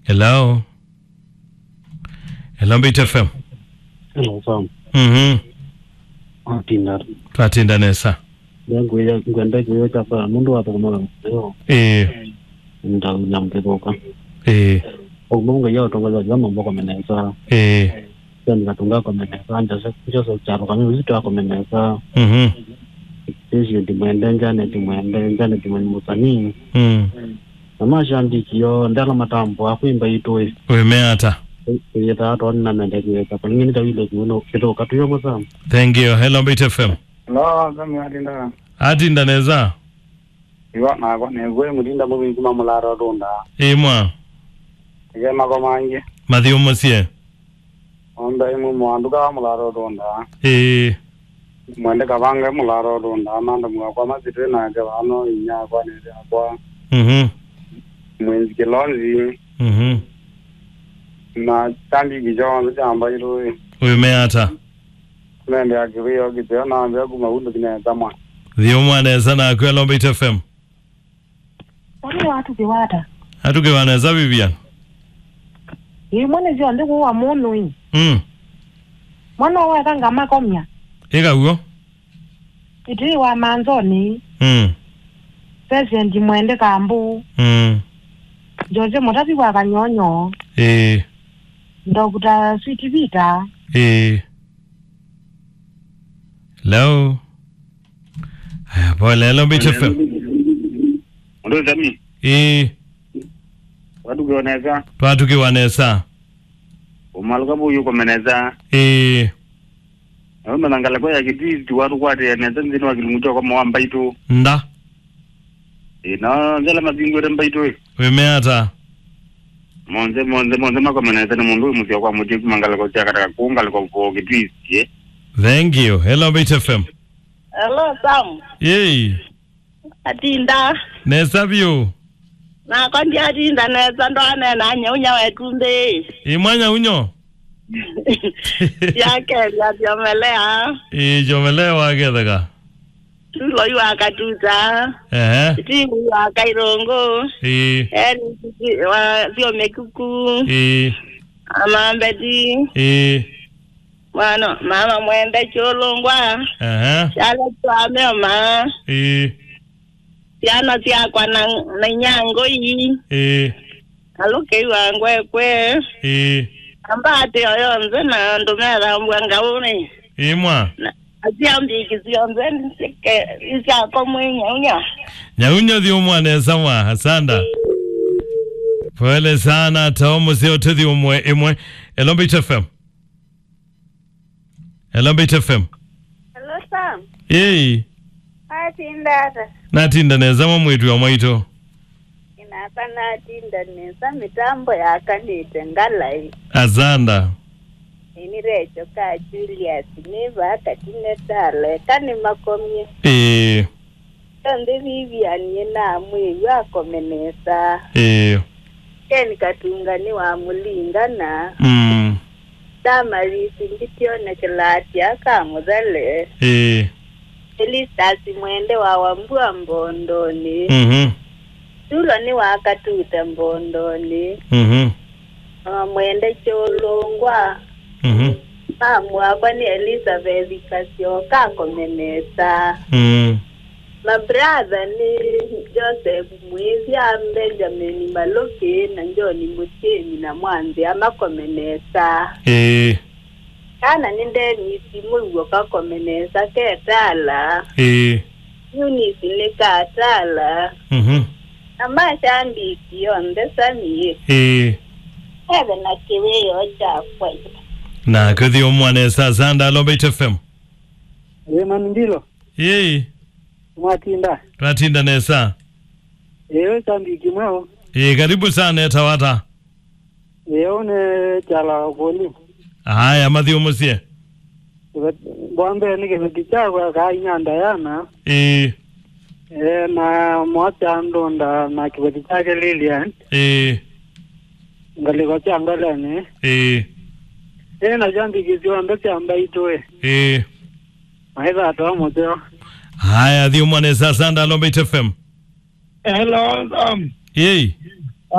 Hello. Hello Mbit FM. Hello, Sam. Mhm. Atinda. Twatinda nesa. Yangu ya ngwenda kuyo chapa mundu wa kuma leo. Eh. Nda nyamkedoka. Eh. Omungu ya tongoza jama mboko menesa. Eh. Then ngatunga kwa menesa nda se kucho so charo kami uzito kwa menesa. Mhm. Sisi ndi mwende njane ndi mwende njane ndi mwende musani. Mm. Nama shandi kiyo ndala matambo akuimba itoe. Umeata. Yeta ato na nende kuweka. Kwa ngini tawile kuno kidoka tuyo masa. Thank you. Hello Mbit FM. Lo, kami atinda. Atinda nesa. Iwa na kwa ne gwe mutinda mu bin kuma mularo donda. Imwa. Ige ma ko manje. Mathi umusie. Onda imu mwanduka mularo donda. Eh. Mwende kabange mularo donda. Amanda mwa kwa mazitwe na ke wano inya kwa ne kwa. Mhm. Mwenzi kilonzi. Mhm. Na tambi gijo jamba iru. Umeata. Nende akirio kityo na ambe kuma undu kine tamwa. Thi umwa nesa na kwe Hello Mbit FM. Wale watu ziwata. Atuke wanesa Vivian. Yi mwene zyo ndi kuwa munu yi. Mm. Mwana wa kanga makomya. Ika ugo. Iti wa manzoni. Mm. President mwende kambu. Mm. George mutati wa kanyonyo. Eh. Dr. Sweet Vita. Eh. Hello. Haya, pole. Hello Mbit FM. Ndo zami. Eh. Watu kioneza. Twatuke wanesa. Umaluka bu yuko meneza. Eh. Ndo nangala kwa ya kiti watu kwa te neza nzini wa kilumucho kwa mwamba itu. Nda. Ina nzela mazingwe remba itu. Umeata. monze monze monze makomeneza ni mundu umusya kwa muti kumangala ko chakata kungal ko ko kitwisi Thank you. Hello Mbit FM. Hello Sam, Yey. atinda Nesa vyo. na kondi atinda neza ndo anena nyaunya wetumbe Imwanya unyo. yake yatiomelea Eh, jomelewa gedhaga. tulo iwakatuta Eh. timu iwakairongo Eh. eni sio mekuku Eh. amambeti Eh. mano mama mwende cholongwa Eh. chale twameoma Eh. ciana ciakwa na na nyango yi Eh. aluke iwangwekwe Eh. ambate oyonze na ndumerambwa ngauni Imwa. aciambiki cionze nisike isiako mwinyaunya Nyaunyo thi umwa nesa mwa. Asanda. Pole sana taomu sio tuthi umwe imwe. Hello Mbit FM. Hello Mbit FM. Hello Sam. Yey. Atindata. Natinda nesa mwa mwitu wa mwaito. Inaka natinda nesa mitambo yakanite ngalai. Asanda. Ini recho ka Julius niva katine tale kani makomye. Eh. Tonde Vivian yena mwe yakomenesa. Eh. Ken katunga ni wa mulingana. Mm. Damarisi nditione kilati akamudhale. Eh. Elistasi mwende wa wambua mbondoni. Mhm. Tulo ni wakatuta mbondoni. Mhm. Ah, mwende cholongwa Mhm. mamu wakwa ni elizabeth kasioka komenesa Mm. mabratha ni joseph mwizi a benjamin maloke na njoni mutemi na mwanzi amakomenesa Eh. kana ni denisi mulwo kakomenesa ketala Eh. yunisi ni katala Mhm. amashambiki yonthe samie Eh. eve na kiwiyo chakwe Na kuthi umwane sa sanda lo Mbit FM. ye man ndilo Yey. mwatinda Twatinda nesa. eyo tambiki mwao Eh, karibu sana etawata. eyo ne chala koli Haya mathi umusie. bwambe ni kibeti chakwa ka inyanda yana Eh. e na mwacha ndonda na kibeti chake Lilian Eh. ngaliko changalane Eh. e na jambiki zionde chamba itoe Eh. maitha atoa muteo Haya thi umwane sa sanda lo Mbit FM. hello um Yey.